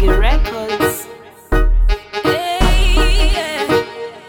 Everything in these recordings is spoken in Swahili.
Bonge Records. Hey, yeah.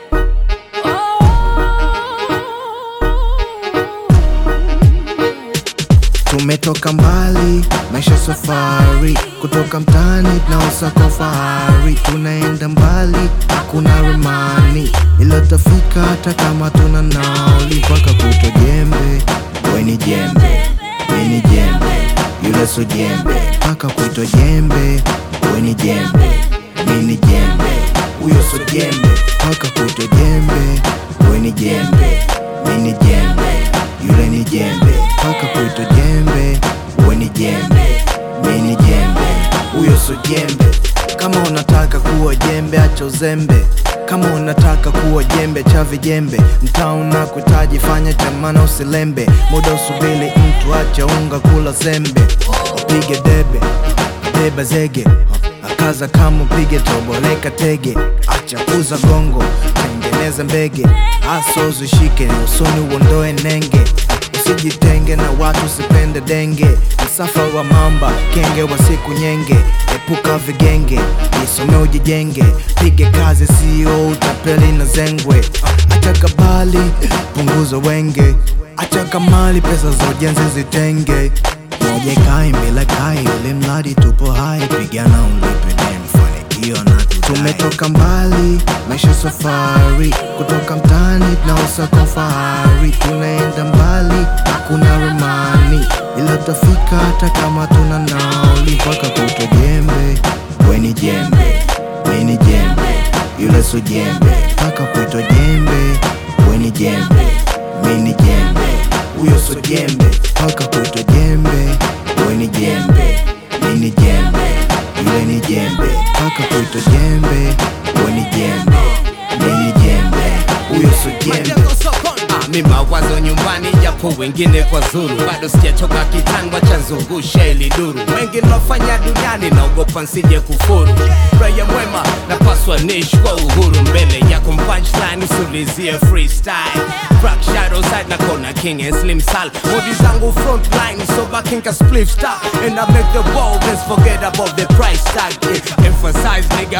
Oh. Tumetoka mbali, maisha safari, kutoka mtaani tunaosaka fahari, tunaenda mbali, hakuna remani, ila tafika hata kama tuna nauli, mpaka kutwa jembe, we ni jembe, mi ni jembe, yule so jembe, mpaka kutwa jembe, we ni jembe, mi ni jembe, huyo so jembe, mpaka kutwa jembe, we ni jembe, mi ni jembe, yule ni jembe, mpaka kutwa jembe, we ni jembe, mi ni jembe, huyo so jembe. Kama unataka kuwa jembe, acha uzembe. Kama unataka kuwa jembe cha vijembe, mtaa unakuhitaji, fanya chamana, usilembe. Muda usubiri mtu, acha unga, kula zembe. Upige debe, beba zege, akaza kama upige toboleka tege, acha kuza gongo, tengeneza mbege, aso zishike usoni, uondoe nenge Usijitenge na watu, usipende denge. Msafara wa mamba, kenge wa siku nyenge. Epuka vigenge, jisome ujijenge. Pige kazi, sio utapeli na zengwe. Acha kabali, punguza wenge. Acha kamali, pesa za ujenzi zitenge. Moja ikai mbele kai, ule mradi tupo hai. Pigana ulipe deni, fanikio na tudai. Tumetoka mbali, maisha safari, kutoka mtaani tunaosaka fahari, tunaenda mbali, hakuna remani, ila tafika hata kama tuna nauli, mpaka kutwa jembe, we ni jembe, mi ni jembe, yule so jembe, mpaka kutwa jembe, we ni jembe, mi ni jembe, huyo so jembe, mpaka kutwa jembe, we ni jembe, mi ni jembe, yule ni jembe, mpaka kutwa jembe, we ni jembe, mi ni jembe, huyo so jembe. Ah, mi mawazo nyumbani japo wengine kwa zuru bado sijachoka kitandwa cha zungusha ili duru wengi nafanya duniani naogopa nsije kufuru raia mwema napaswa nishi kwa uhuru mbele yako punchline usulizie freestyle crack shadow side na kona king and slim sal modi zangu frontline so backing a spliff star and I make the boldness forget about the price tag yeah. emphasize nigga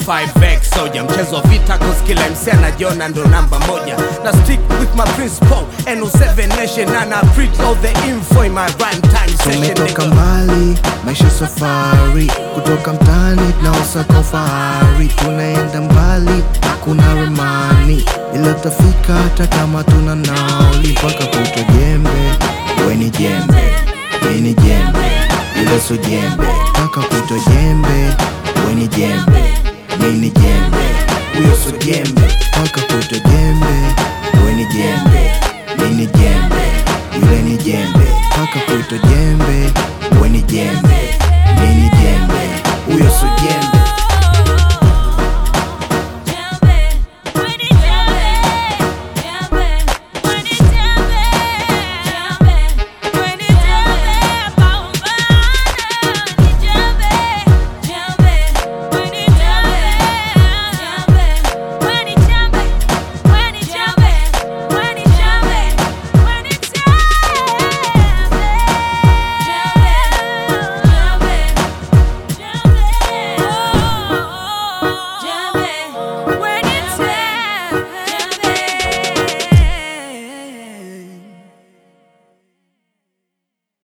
45x soja mchezo wa vita cause kila msi anajiona ndo namba moja na stick with my principle NO7 nation and I preach all the info in my rhyme time session Tumetoka nigga mbali, maisha safari, kutoka mtaani tunaosaka fahari, tunaenda mbali, hakuna remani, ila tafika hata kama tuna nauli, mpaka kutwa jembe, we ni jembe, mi ni jembe, ila so jembe, mpaka kutwa jembe, we ni jembe, mi ni jembe, huyo so jembe, mpaka kutwa jembe, we ni jembe, mi ni jembe, yule ni jembe, mpaka kutwa jembe, we ni jembe,